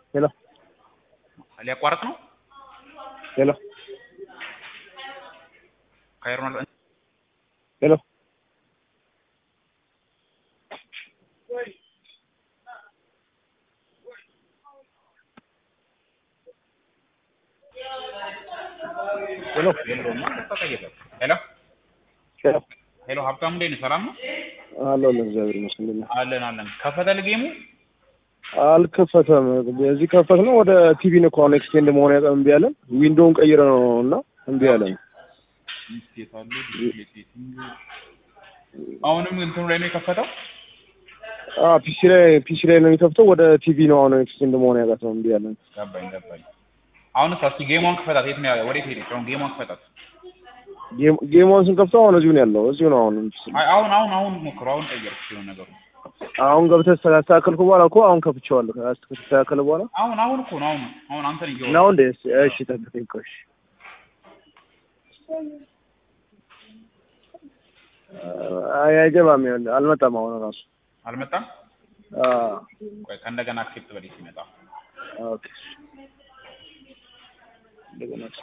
ሄሎ ሊያቋርጥ ነው ሄሎ ካይሮናል ሄሎ ሄሎ ሄሎ ሄሎ ሄሎ ሀብታሙ እንዴት ነህ? ሰላም ነው? አለሁ ለእግዚአብሔር ይመስገን። አለን አለን። ከፈተል ጌሙ አልከፈተም። እዚህ ከፈት ነው ወደ ቲቪ ነው ከሆነ ኤክስቴንድ መሆን ያቀ እምቢ አለን። ዊንዶውን ቀይረ ነው እና እምቢ አለን። ሚስቴት አለ ዲስፕሌይ ሴቲንግ አሁንም እንትኑ ላይ ነው የከፈተው። አ ፒሲ ላይ ፒሲ ላይ ነው የሚከፍተው። ወደ ቲቪ ነው አሁን ኤክስቴንድ መሆን ያቃተው እምቢ አለን። ገባኝ ገባኝ። አሁንስ እስኪ ጌሟን ክፈታት። የት ነው ያለው? ወዴት ሄደች? አሁን ጌሟን ክፈታት። ጌም- ጌሙን ስንከፍተው አሁን እዚሁ ነው ያለው። እዚሁ ነው አሁን። አይ አሁን አሁን አሁን ሞክሩ። አሁን ቀየርኩ ሲሆን ነገሩ አሁን ገብተህ ካስተካከልኩ በኋላ እኮ አሁን ከፍቼዋለሁ። ከተስተካከለ በኋላ አሁን አሁን እኮ ነው አሁን አሁን አንተን እየወ ነው እንዴ? እሺ ጠብቀኝ ቆይ። እሺ አይ አይገባም። ይኸውልህ አልመጣም አሁን ራሱ አልመጣም። አ ቆይ ከእንደገና አክሴፕት በዴት ሲመጣ ኦኬ እንደገና